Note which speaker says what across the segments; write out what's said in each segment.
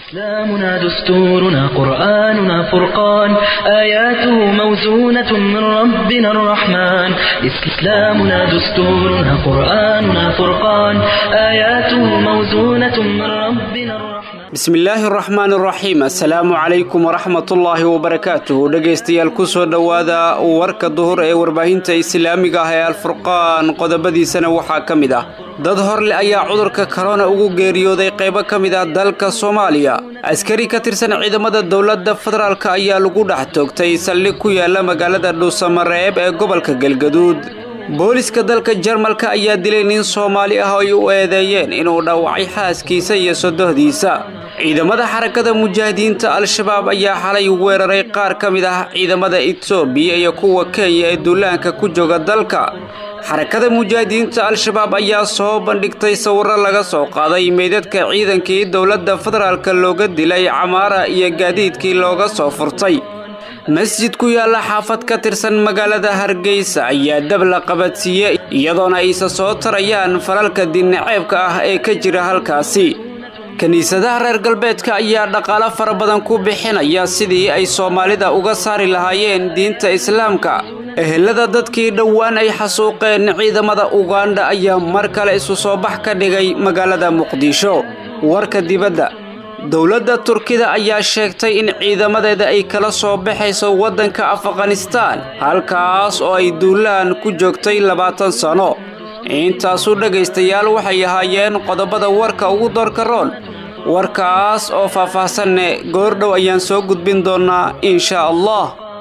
Speaker 1: إسلامنا دستورنا قرآننا فرقان آياته موزونة من ربنا الرحمن إسلامنا دستورنا قرآننا فرقان آياته موزونة من ربنا الرحمن
Speaker 2: bismillaahi araxmaan araxiim assalaamu calaykum waraxmatullaahi wabarakaatuh dhegaystayaal kusoo dhowaada warka duhur ee warbaahinta islaamiga ah ee alfurqaan qodobadiisana waxaa ka mid ah dad horle ayaa cudurka korona ugu geeriyooday qaybo ka mid ah dalka soomaaliya askari ka tirsan ciidamada dowladda federaalk ayaa lagu dhex toogtay saldhig ku yaala magaalada dhuusamareeb ee gobolka galgaduud booliska dalka jarmalka ayaa dilay nin soomaali ah oo ay u eedeeyeen inuu dhaawacay xaaskiisa iyo sodohdiisa ciidamada xarakada mujaahidiinta al-shabaab ayaa xalay weeraray qaar ka mid ah ciidamada etoobiya iyo kuwa kenya ee duulaanka ku jooga dalka xarakada mujaahidiinta al-shabaab ayaa soo bandhigtay sawirro laga soo qaaday meydadka ciidankii dowladda federaalk looga dilay camaara iyo gaadiidkii looga soo furtay masjid ku yaalla xaafad ka tirsan magaalada hargeysa ayaa dab la qabadsiiyey iyadoona aysa soo tarayaan falalka dinnaceebka ah ee ka jira halkaasi kiniisadaha reer galbeedka ayaa dhaqaalo fara badan ku bixinaya sidii ay soomaalida uga saari lahaayeen diinta islaamka ehelada dadkii dhowaan ay xasuuqeen ciidamada ugandha ayaa mar kale isu soo bax ka dhigay magaalada muqdisho warka dibadda dowladda turkida ayaa sheegtay in ciidamadeeda ay kala soo baxayso waddanka afghanistaan halkaas oo ay duulaan ku joogtay labaatan sano intaasu dhegaystayaal waxay ahaayeen qodobada warka ugu doorka roon warkaas oo faah-faahsanne goordhow ayaan soo gudbin doonnaa insha allah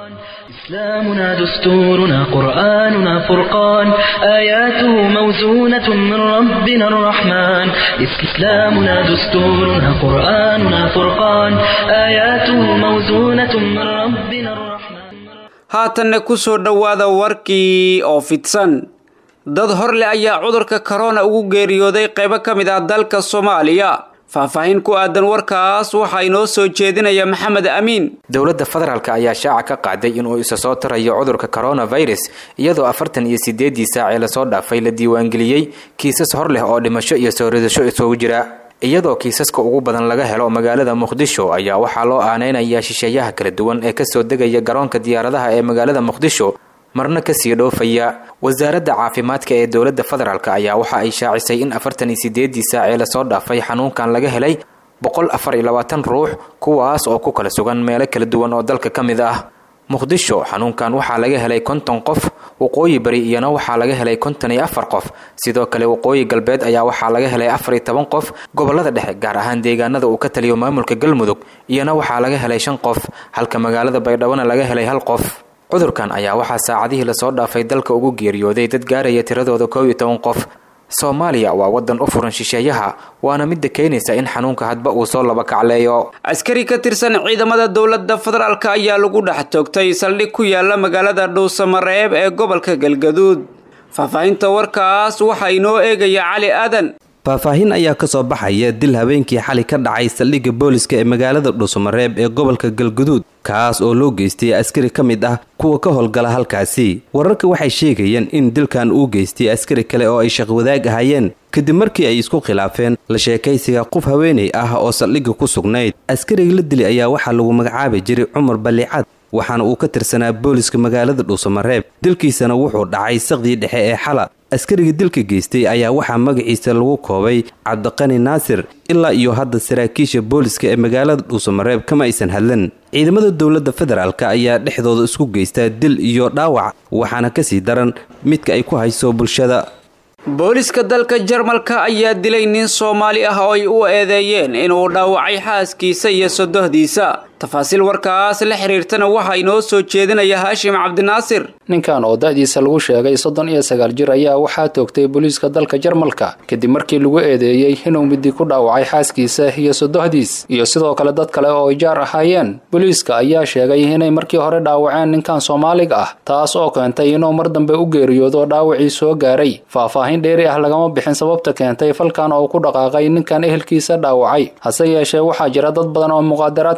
Speaker 1: إسلامنا دستورنا قرآننا فرقان آياته موزونة من ربنا الرحمن إسلامنا دستورنا قرآننا فرقان آياته موزونة من ربنا الرحمن
Speaker 2: haatanna ku soo dhowaada warkii oo fidsan dad horle ayaa cudurka korona ugu geeriyooday qaybo ka mid ah dalka soomaaliya faahfaahin ku aadan warkaas waxaa inoo soo jeedinaya maxamed amiin
Speaker 3: dowladda federaalk ayaa shaaca ka qaaday inuu isa soo tarayo cudurka coronavirus iyadoo afartan iyo sideedii saac ee lasoo dhaafay la diiwaangeliyey kiisas hor leh oo dhimasho iyo soo ridasho isugu jira iyadoo kiisaska ugu badan laga helo magaalada muqdisho ayaa waxaa loo aaneynayaa shisheeyaha kala duwan ee kasoo degaya garoonka diyaaradaha ee magaalada muqdisho marna kasii dhoofaya wasaaradda caafimaadka ee dowladda federaalk ayaa waxa ay shaacisay in afartan iyo sideedii saac ee lasoo dhaafay xanuunkan laga helay boqol afar iyo labaatan ruux kuwaas oo ku kala sugan meelo kala duwan oo dalka ka mid ah muqdisho xanuunkan waxaa laga helay konton qof waqooyi bari iyana waxaa laga helay konton iyo afar qof sidoo kale waqooyi galbeed ayaa waxaa laga helay afar iyo toban qof gobolada dhexe gaar ahaan deegaanada uu ka taliyo maamulka galmudug iyana waxaa laga helay shan qof halka magaalada baydhabona laga helay hal qof cudurkan ayaa waxaa saacadihii lasoo dhaafay dalka ugu geeriyooday dad gaaraya tiradooda koob iyo toban qof soomaaliya waa waddan u furan shisheeyaha waana midda keenaysa in xanuunka hadba uu soo laba kacleeyo
Speaker 2: askari ka tirsan ciidamada dowladda federaalk ayaa lagu dhex toogtay saldhig ku yaala magaalada dhuusamareeb ee gobolka galgaduud faahfaahinta warkaas waxaa inoo eegaya cali aadan
Speaker 4: faahfaahin ayaa ka soo baxaya dil habeenkii xali ka dhacay saldhigga booliska ee magaalada dhuusamareeb ee gobolka galguduud kaas oo loo geystay askari ka mid ah kuwa ka howlgala halkaasi wararka waxay sheegayeen in dilkan uu geystay askari kale oo ay shaqwadaag ahaayeen kadib markii ay isku khilaafeen la sheekaysiga qof haweenay ah oo saldhigga ku sugnayd askariga la dilay ayaa waxaa lagu magacaabi jiray cumar ballicad waxaana uu ka tirsanaa booliska magaalada dhuusamareeb dilkiisana wuxuu dhacay saqdii dhexe ee xala askariga dilka geystay ayaa waxaa magaciisa lagu koobay cabdiqani naasir ilaa iyo hadda saraakiisha booliska ee magaalada dhuusamareeb kama aysan hadlan ciidamada dowladda federaalk ayaa dhexdooda isku geystaa dil iyo dhaawac waxaana kasii daran midka ay ku hayso bulshada
Speaker 2: booliska dalka jarmalka ayaa dilay nin soomaali ah oo ay u eedeeyeen inuu dhaawacay xaaskiisa iyo sodohdiisa tafaasiil warkaas la xiriirtana waxaa inoo soo jeedinaya haashim cabdinaasir
Speaker 5: ninkan oo da-diisa lagu sheegay soddon iyo sagaal jir ayaa waxaa toogtay booliiska dalka jarmalka kadib markii lagu eedeeyey inuu midi ku dhaawacay xaaskiisa iyo sodohdiis iyo sidoo kale dad kale oo ay jaar ahaayeen booliiska ayaa sheegay inay markii hore dhaawaceen ninkan soomaaliga ah taas oo keentay inuu mar dambe u geeriyoodo dhaawacii soo gaaray faahfaahin dheeri ah lagama bixin sababta keentay falkan oo ku dhaqaaqay ninkan ehelkiisa dhaawacay hase yeeshee waxaa jira dad badan oo muqaadaraadka isticmaal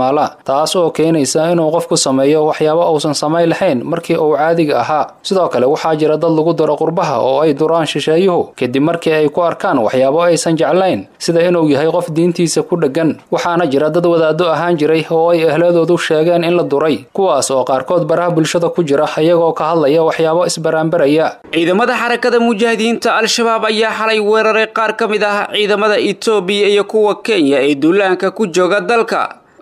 Speaker 5: isticmaala taas oo keenaysa inuu qofku sameeyo waxyaabo uusan samayn lahayn markii uu caadiga ahaa sidoo kale waxaa jira dad lagu daro qurbaha oo ay duraan shisheeyuhu kadib markii ay ku arkaan waxyaabo aysan jeclayn sida inuu yahay qof diintiisa ku dheggan waxaana jira dad wadaado ahaan jiray oo ay ehladoodu sheegeen in la duray kuwaas oo qaarkood baraha bulshada ku jira iyagoo ka hadlaya waxyaabo isbaraanbaraya
Speaker 2: ciidamada xarakada mujaahidiinta al-shabaab ayaa xalay weeraray qaar ka mid ah ciidamada etoobiya iyo kuwa kenya ee duulaanka ku jooga dalka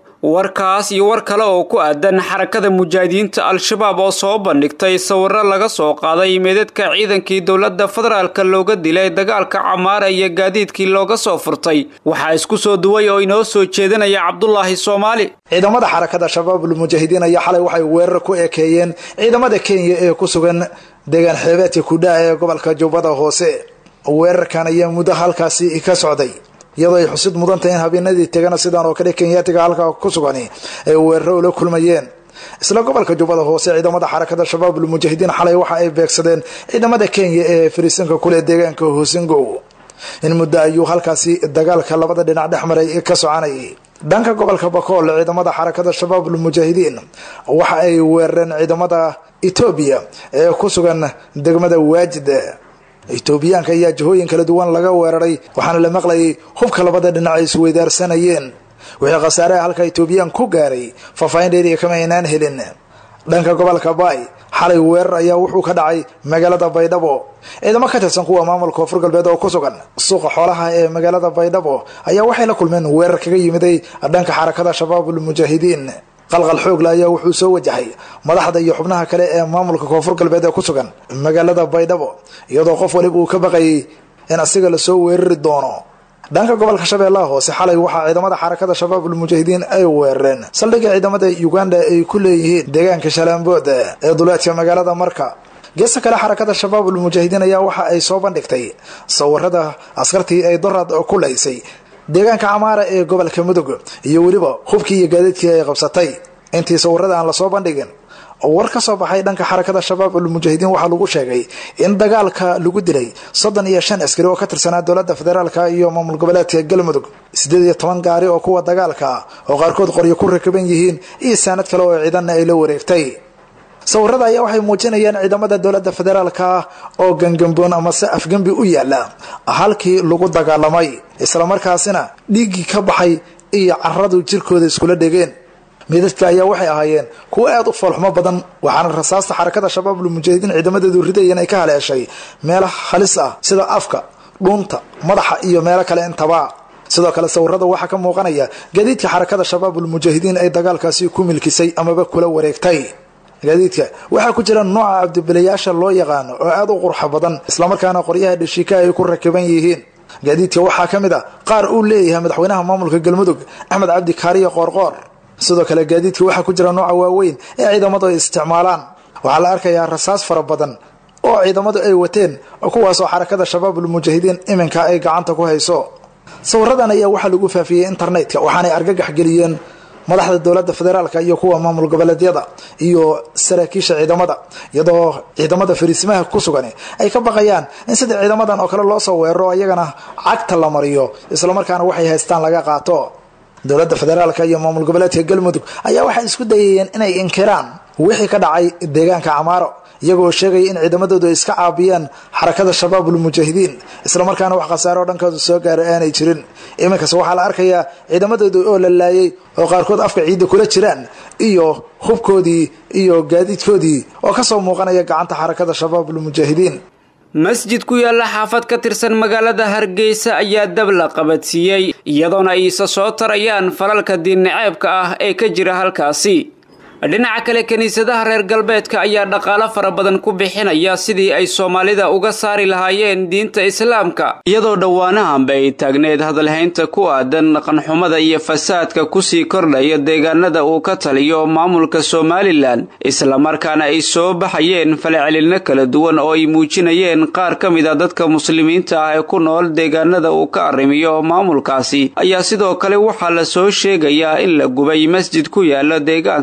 Speaker 2: warkaas iyo war kale oo ku aadan xarakada mujaahidiinta al-shabaab oo soo bandhigtay sawiro laga soo qaaday meedadka ciidankii dowladda federaalka looga dilay dagaalka camaara iyo gaadiidkii looga soo furtay waxaa isku soo duway oo inoo soo jeedinaya cabdulaahi soomaali
Speaker 6: ciidamada xarakada shabaabul mujaahidiin ayaa xalay waxay weerar ku ekeeyeen ciidamada kenya ee ku sugan deegaan xeebeedka kudhaa ee gobolka jubbada hoose weerarkan ayaa muddo halkaasi ka socday iyadoo ay xusid mudantahay in habeenadii tegana sidaan oo kale kenyaatiga halkaa ku sugani ay weeraro ula kulmayeen isla gobolka jubbada hoose ciidamada xarakada shabaabul mujaahidiin xalay waxa ay beegsadeen ciidamada kenya ee fariisanka kule deegaanka hoosingow in muddo ayuu halkaasi dagaalka labada dhinac dhex maray ka soconayay dhanka gobolka bakool ciidamada xarakada shabaabul mujaahidiin waxa ay weerareen ciidamada etoobiya ee ku sugan degmada waajid etoobiyaanka ayaa jihooyin kala duwan laga weeraray waxaana la maqlayay hubka labada dhinac ay isweydaarsanayeen wixii khasaaraha halka etoobiyaan ku gaaray faahfaahin dheeriya kama aynaan helin dhanka gobolka baay xalay weerar ayaa wuxuu ka dhacay magaalada baydhabo ciidamo ka tirsan kuwa maamulka koonfur galbeed oo ku sugan suuqa xoolaha ee magaalada baydhabo ayaa waxay la kulmeen weerar kaga yimiday dhanka xarakada shabaabul mujaahidiin qalqal xoogle ayaa wuxuu soo wajahay madaxda iyo xubnaha kale ee maamulka koonfur galbeed ee ku sugan magaalada baydhabo iyadoo qof waliba uu ka baqayay in asiga lasoo weerari doono dhanka gobolka shabeellaha hoose xalay waxaa ciidamada xarakada shabaabul mujaahidiin ay weerareen saldhigga ciidamada uganda ay ku leeyihiin deegaanka shalaambood ee duleedka magaalada marka geesta kale xarakada shabaabul mujaahidiin ayaa waxa ay soo bandhigtay sawirada askartii ay dorad ku laysay deegaanka camaara ee gobolka mudug iyo weliba hubkii iyo gaadiidkii ay qabsatay intii sawirada aan lasoo bandhigin war ka soo baxay dhanka xarakada shabaabul mujaahidiin waxaa lagu sheegay in dagaalka lagu dilay soddon iyo shan askari oo ka tirsanaa dowlada federaalka iyo maamul goboleedka galmudug sideed iyo toban gaari oo kuwa dagaalka oo qaarkood qoryo ku rakaban yihiin iyo saanad kale oo ciidanna ay la wareegtay sawirada ayaa waxay muujinayaan ciidamada dowlada federaalka oo gangamboon amase afgembi u yaala halkii lagu dagaalamay islamarkaasina dhiiggii ka baxay iyo caradu jirkooda iskula dhegeen midadka ayaa waxay ahaayeen kuwo aad u foolxumo badan waxaana rasaasta xarakada shabaabul mujaahidiin ciidamadeedu ridayeen ay ka haleeshay meelo halis ah sida afka dhuunta madaxa iyo meelo kale intaba sidoo kale sawirada waxaa ka muuqanaya gaadiidka xarakada shabaabul mujaahidiin ay dagaalkaasi ku milkisay amaba kula wareegtay gaadiidka waxaa ku jira nooca cabdibilayaasha loo yaqaano oo aad u qurxa badan islamarkaana qoryaha dhashiika ay ku rakiban yihiin gaadiidka waxaa ka mid a qaar uu leeyahay madaxweynaha maamulka galmudug axmed cabdi kaariyo qoorqoor sidoo kale gaadiidka waxaa ku jira nooca waaweyn ee ciidamadu ay isticmaalaan waxaa la arkayaa rasaas fara badan oo ciidamadu ay wateen kuwaasoo xarakada shabaabul mujaahidiin iminka ay gacanta ku hayso sawiradan ayaa waxaa lagu faafiyey internetka waxaanay argagax geliyeen madaxda dowlada federaalka iyo kuwa maamul goboleedyada iyo saraakiisha ciidamada iyadoo ciidamada fariisimaha ku sugan ay ka baqayaan in sida ciidamadan oo kale loo soo weeraro ayagana cagta la mariyo islamarkaana waxay haystaan laga qaato dowlada federaalka iyo maamul goboleedka galmudug ayaa waxay isku dayayeen inay inkiraan wixii ka dhacay deegaanka camaaro iyagoo sheegaya in ciidamadoodu ay iska caabiyaan xarakada shabaabul mujaahidiin islamarkaana wax khasaaro dhankooda soo gaara aanay jirin iminkase waxaa la arkayaa ciidamadooda oo la laayay oo qaarkood afka ciidda kula jiraan iyo hubkoodii iyo gaadiidkoodii oo kasoo muuqanaya gacanta xarakada shabaabul mujaahidiin
Speaker 2: masjid ku yaalla xaafad ka tirsan magaalada hargeysa ayaa dab la qabadsiiyey iyadoona ay isa soo tarayaan falalka diinnaceebka ah ee ka jira halkaasi dhinaca kale kiniisadaha reer galbeedka ayaa dhaqaalo fara badan ku bixinaya sidii ay soomaalida uga saari lahaayeen diinta islaamka iyadoo dhowaanahanba ay taagneed hadalhaynta ku aadan dhaqanxumada iyo fasaadka kusii kordhaya deegaanada uu ka taliyo maamulka somalilan islamarkaana ay soo baxayeen falcelinno kala duwan oo ay muujinayeen qaar ka mid a dadka muslimiinta ah ee ku nool deegaanada uu ka arrimiyo maamulkaasi ayaa sidoo kale waxaa la soo sheegayaa in la gubay masjid ku yaala deegaanka abaar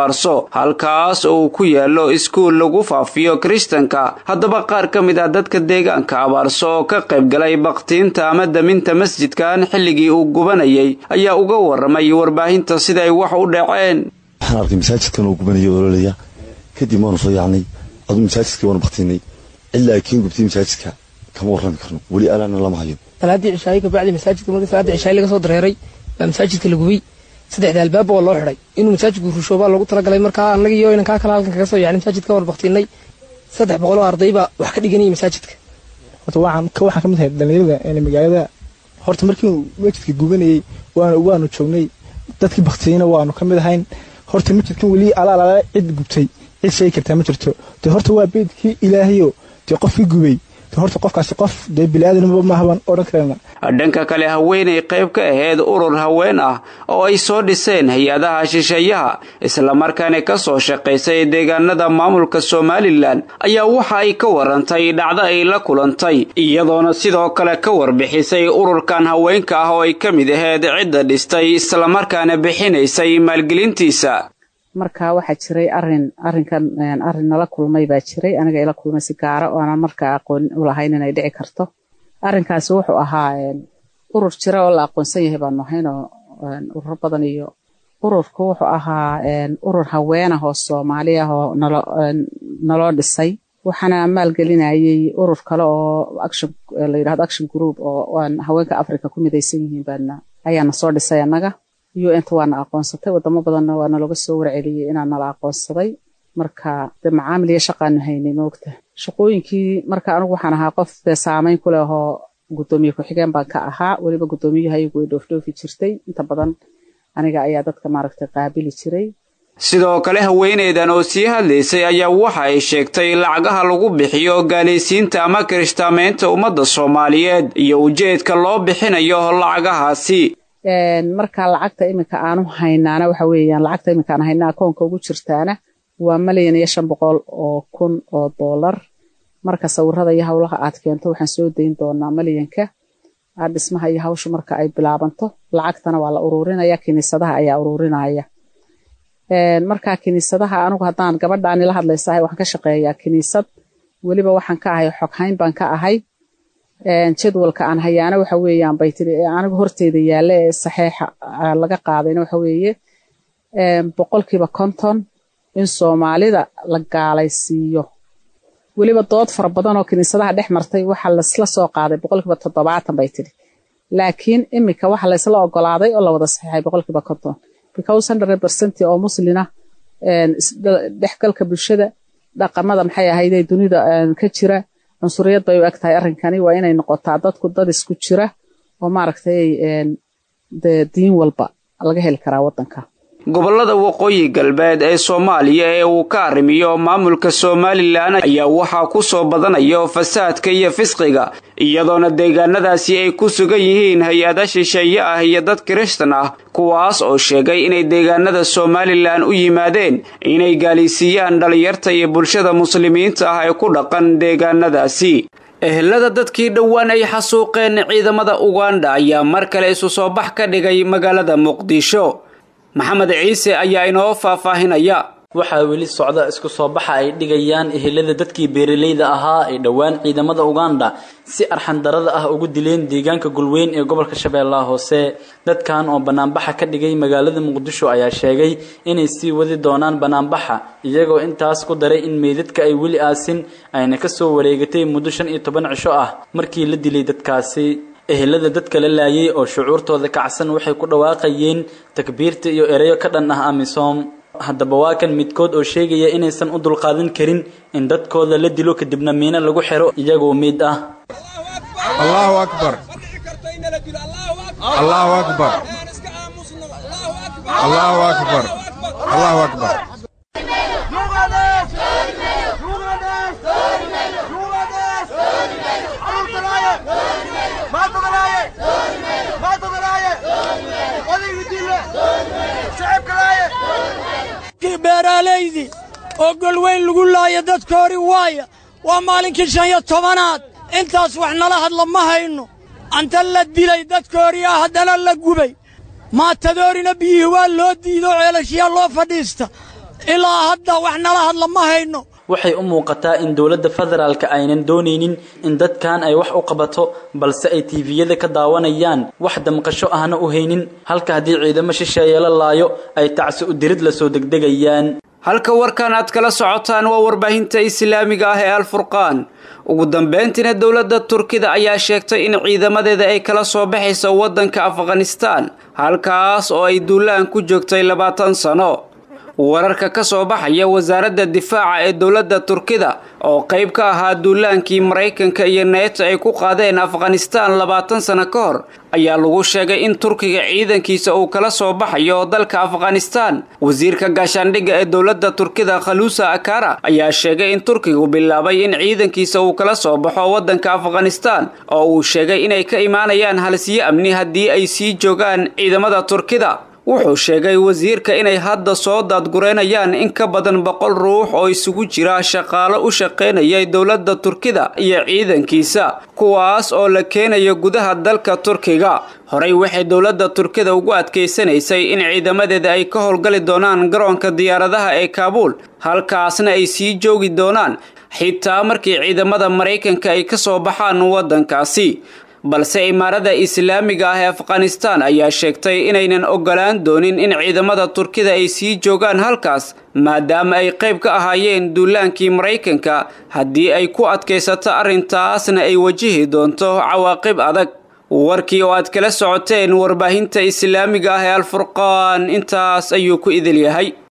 Speaker 2: abaarso halkaas oo uu ku yaalo iskuul lagu faafiyo kiristanka haddaba qaar ka mid ah dadka deegaanka abaarso oo ka qayb galay baktiinta ama daminta masjidkan xilligii uu gubanayay ayaa uga waramay warbaahinta siday wax u dhaceen
Speaker 7: waxaan arkay masaajidkan oo gubanaya ololaya kadib waanu soo yaacnay aduu masaajidkii waanu baktiinay ilaa kiin gubtay masaajidka kama warrami karno weli alaana lama hayo
Speaker 8: salaadii cishaayo kabacdi masaajidka markii salaadii cishaayo laga soo dareeray baa masaajidka la gubay saddexda albaab waa loo xidhay inuu masaajidku rusho baa loogu talagalay markaa annaga iyo inankaa kale halkan kaga soo yaacnay masaajidka waan baktiinay saddex boqol oo arday baa wax ka dhiganayay masaajidka
Speaker 9: horta waxaan waxaan ka mid ahay dhalinyarada magaalada horta markii masjidka gubanayay waanu waanu joognay dadkii baktiyeyna waanu ka mid ahayn horta masjidkan weli alaalaala cid gubtay cid sheegi kartaa ma jirto dee horta waa beedkii ilaahayo dee qofkii gubay horta qofkaasi qof dee bili-aadanba maahaban odhan karana
Speaker 2: dhanka kale haweenay qayb ka ahayd urur haween ah oo ay soo dhiseen hay-adaha shisheeyaha islamarkaana ka soo shaqaysay deegaanada maamulka somalilan ayaa waxa ay ka warantay dhacdo ay la kulantay iyadoona sidoo kale ka warbixisay ururkan haweenka ah oo ay ka mid ahayd cidda dhistay islamarkaana bixinaysay maalgelintiisa
Speaker 10: marka waxaa jiray arin arinkan arin nala kulmay baa jiray aniga ila kulmay si gaara oo aanan markaa aqoon u lahayn inay dhici karto arrinkaasi wuxuu ahaa urur jira oo la aqoonsan yahay baanu ahayn oo ururo badan iyo ururku wuxuu ahaa urur haween ah oo soomaali ah oo nalo naloo dhisay waxaana maalgelinayay urur kale oo action la yidhahdo action group oo haweenka africa ku midaysan yihiin baana ayaana soo dhisay annaga u n ta waana aqoonsatay wadamo badanna waa nalooga soo warceliyey inaa nala aqoonsaday marka de macaamil iyo shaqaanu haynay moogta shaqooyinkii marka anigu waxaan ahaa qof dee saameyn ku leh oo guddoomiye ku-xigeen baan ka ahaa weliba guddoomiyaha iyagu way dhoofdhoofi jirtay inta badan aniga ayaa dadka maaragtay qaabili jiray
Speaker 2: sidoo kale haweeneydan oo sii hadlaysay ayaa waxa ay sheegtay lacagaha lagu bixiyo gaalaysiinta ama kirishtaamaynta ummadda soomaaliyeed iyo ujeedka loo bixinayo lacagahaasi
Speaker 10: marka lacagta iminka aanu haynaana waxa weeyaan lacagta iminka aan haynaa akoonka ugu jirtaana waa malyan iyo shan boqol oo kun oo doolar marka sawirada iyo howlaha aad keento waxaan soo dayn doonaa malyanka dhismaha iyo hawsha marka ay bilaabanto lacagtana waa la ururinaya kiniisadaha ayaa ururinaya marka kiniisadaha anigu haddaan gabadhaani la hadlaysahay waxaan ka shaqeeyaa kiniisad weliba waxaan ka ahay xoghayn baan ka ahay jadwalka aan hayaana waxa weeyaan bay tiri anigu horteyda yaalla ee saxeixa laga qaadayna waxa weeye boqolkiiba konton in soomaalida la gaalaysiiyo weliba dood fara badan oo kiniisadaha dhex martay waxaa laisla soo qaaday boqolkiiba toddobaatan bay tiri laakiin iminka waxa laysla ogolaaday oo la wada saxeixay boqolkiiba konton because hundred percent oo muslina dhexgalka bulshada dhaqamada maxay ahayde dunida ka jira cunsuriyad bay u eg tahay arrinkani waa inay noqotaa dadku dad isku jira oo maaragtay de diin walba laga heli karaa waddanka
Speaker 2: gobollada waqooyi galbeed ee soomaaliya ee uu ka arrimiyo maamulka somalilan ayaa waxaa ku soo badanayo fasaadka iyo fisqiga iyadoona deegaanadaasi ay ku sugan yihiin hay-ada shisheeye ah iyo dad kirishtan ah kuwaas oo sheegay inay deegaanada somalilan u yimaadeen inay gaalaysiiyaan dhallinyarta iyo bulshada muslimiinta ah ee ku dhaqan deegaanadaasi ehelada dadkii dhowaan ay xasuuqeen ciidamada uganda ayaa mar kale isu soo bax ka dhigay magaalada muqdisho maxamed ciise ayaa inoo faahfaahinaya
Speaker 11: waxaa weli socda isku soo baxa ay dhigayaan ehelada dadkii beeralayda ahaa ee dhowaan ciidamada uganda si arxandarada ah ugu dileen deegaanka gulweyn ee gobolka shabeellaha hoose dadkan oo banaanbaxa ka dhigay magaalada muqdisho ayaa sheegay inay sii wadi doonaan banaanbaxa iyagoo intaas ku daray in meydadka ay weli aasin ayna kasoo wareegatay muddo shan iyo toban cisho ah markii la dilay dadkaasi ehelada dadka la laayay oo shucuurtooda kacsan waxay ku dhawaaqayeen takbiirta iyo ereyo ka dhan ah amisom haddaba waa kan midkood oo sheegaya inaysan u dulqaadan karin in dadkooda la dilo kadibna miino lagu xiro iyagoo miid ah
Speaker 12: allahu akbar allahu akbar allahu akbar allahu akbar
Speaker 13: beeraalaydii oo golweyn lagu laaya dadka hori waaya waa maalinkii shan iyo tobanaad intaas wax nala hadla ma hayno anta la dilay dadka horiyaa haddana la gubay maatadoorina biyihii waa loo diido ceelashiyaa loo fadhiista ilaa hadda wax nala hadla ma hayno
Speaker 11: waxay u muuqataa in dowladda federaalka aynan doonaynin in dadkan ay wax u qabato balse ay tiiviyada ka daawanayaan wax damqasho ahna u haynin halka haddii ciidamo shisheeye la laayo ay tacsi u dirid la soo degdegayaan
Speaker 2: halka warkan aad kala socotaan waa warbaahinta islaamiga ah ee alfurqaan ugu dambeyntiina dowladda turkida ayaa sheegtay in ciidamadeeda ay kala soo baxayso waddanka afghanistaan halkaas oo ay duulaan ku joogtay labaatan sano wararka ka soo baxaya wasaaradda difaaca ee dowladda turkida oo qayb ka ahaa duulaankii maraykanka iyo neeto ay ku qaadeen afghanistaan labaatan sano ka hor ayaa lagu sheegay in turkiga ciidankiisa uu kala soo baxayo dalka afghanistaan wasiirka gaashaandhigga ee dowladda turkida khaluusa akara ayaa sheegay in turkigu bilaabay in ciidankiisa uu kala soo baxo waddanka afghanistaan oo uu sheegay inay ka imaanayaan halsiyo amni haddii ay sii joogaan ciidamada turkida wuxuu sheegay wasiirka inay hadda soo daadgureynayaan in ka badan boqol ruux oo isugu jira shaqaalo u shaqaynayay dowladda turkida iyo ciidankiisa kuwaas oo la keenayo gudaha dalka turkiga horey waxay dowladda turkida ugu adkaysanaysay in ciidamadeeda ay ka howlgali doonaan garoonka diyaaradaha ee kaabuul halkaasna ay sii joogi doonaan xitaa markii ciidamada maraykanka ay ka soo baxaan waddankaasi balse imaarada islaamiga ah ee afghanistaan ayaa sheegtay inaynan ogolaan doonin in ciidamada turkida ay sii joogaan halkaas maadaama ay qayb ka ahaayeen duulaankii maraykanka haddii ay ku adkaysato arrintaasna ay wajihi doonto cawaaqib adag warkii oo aad kala socoteen warbaahinta islaamiga ah ee alfurqaan intaas ayuu ku idil yahay